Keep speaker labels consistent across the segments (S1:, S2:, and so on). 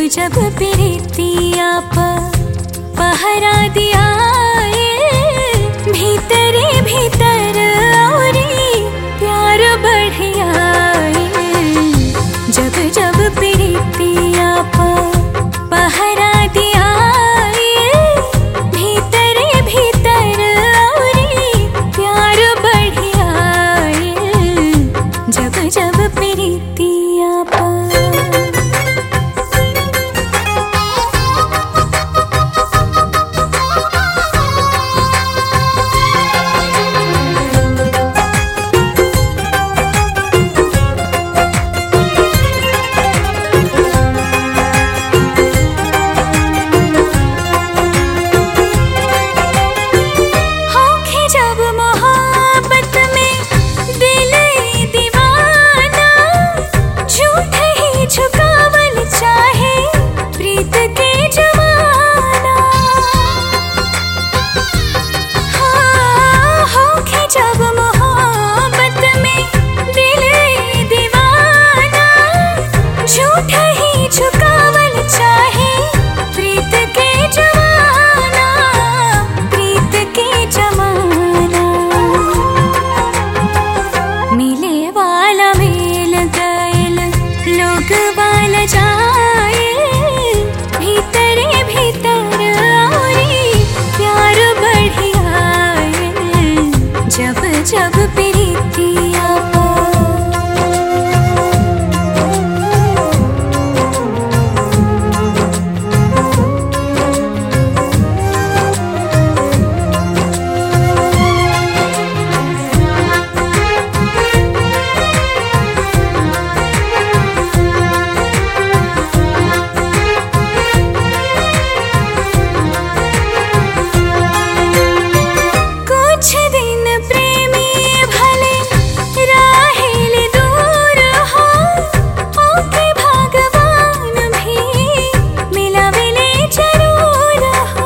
S1: जब प्रीतिया पहरा दिया भीतरे भीतर औरी प्यार बढ़िया जब जब प्रीतिया पहरा दिया भीतरे भीतर औरी प्यार बढ़िया जब जब प्रीतिया होखे जब मोहब्बत में दिल ही दीवाना झूठ ही झुकावल चाहे प्रीत के जमाना हाँ, होखे जब मोहब्बत में दिल ही दीवाना झूठ ही झुकावल चाहे प्रीत के जमाना प्रीत के जमाना मिले वाला मिल गइल लोग वाला जाए भीतरे भीतर औरी प्यार बढ़िया जब जब प्रीतिया कुछ दिन प्रेमी भले राहिल दूर हो ओके भगवान भी मिलावेले जरूर हो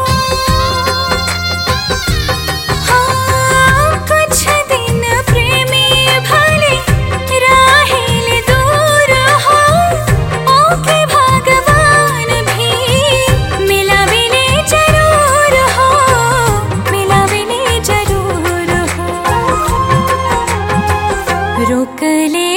S1: हाँ, कुछ दिन प्रेमी भले राहिल दूर हो ओके भगवान भी मिलावेले जरूर हो मिलावेले जरूर हो रोक ले